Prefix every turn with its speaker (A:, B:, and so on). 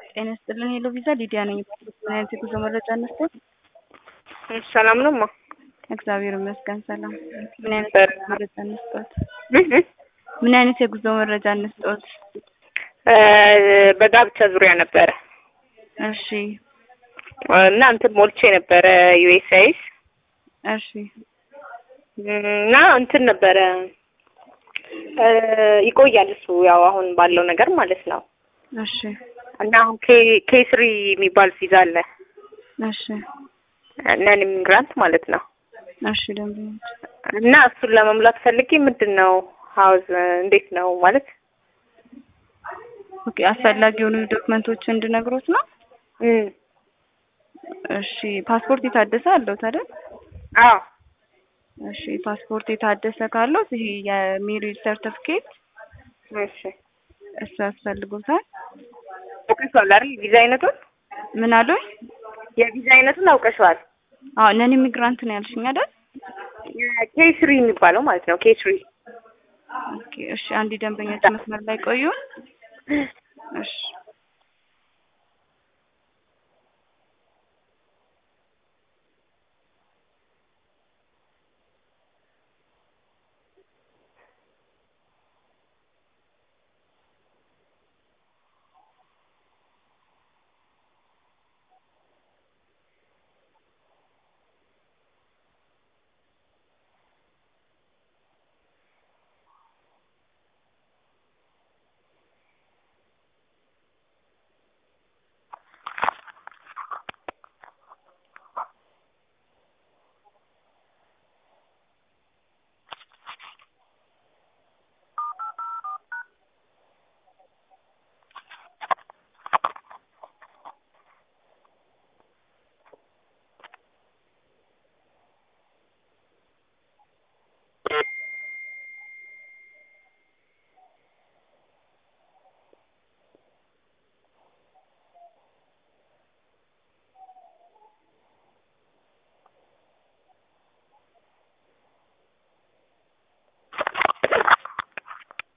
A: ጤና ይስጥልን ሄሎ ቪዛ ሊዲያ ነኝ። ምን አይነት የጉዞ መረጃ እንስጠት?
B: ሰላም ነው ማ
A: እግዚአብሔር ይመስገን ሰላም። ምን አይነት
B: በር-
A: የጉዞ መረጃ እንስጠት? ምን አይነት የጉዞ መረጃ እንስጠት?
B: በጋብቻ ዙሪያ ነበረ
A: እሺ
B: እና እንትን ሞልቼ ነበረ ዩኤስአይስ
A: እሺ
B: እና እንትን ነበረ እ ይቆያል እሱ ያው አሁን ባለው ነገር ማለት ነው።
A: እሺ
B: እና አሁን ኬ ኬ ስሪ የሚባል ቪዛ አለ
A: እሺ
B: ነን ኢሚግራንት ማለት ነው።
A: እሺ ደንበኞች
B: እና እሱን ለመሙላት ፈልጌ ምንድን ነው ሀውዝ እንዴት ነው ማለት
A: ኦኬ አስፈላጊ የሆኑ ዶክመንቶች እንድነግሮት ነው።
B: እም
A: እሺ ፓስፖርት የታደሰ አለው አይደል?
B: አዎ
A: እሺ ፓስፖርት የታደሰ ካለው ይሄ የሜሪጅ ሰርተፍኬት
B: እሺ
A: እሱ ያስፈልጎታል።
B: አውቀሽዋል አይደል ቪዛ አይነቱን
A: ምን አሉኝ?
B: የቪዛ አይነቱን አውቀሽዋል
A: አዎ ነን ኢሚግራንት ነው ያልሽኝ አይደል?
B: ኬ ስሪ የሚባለው ማለት ነው ኬ ስሪ
A: ኦኬ እሺ አንድ ደንበኞች መስመር ላይ ቆዩ። እሺ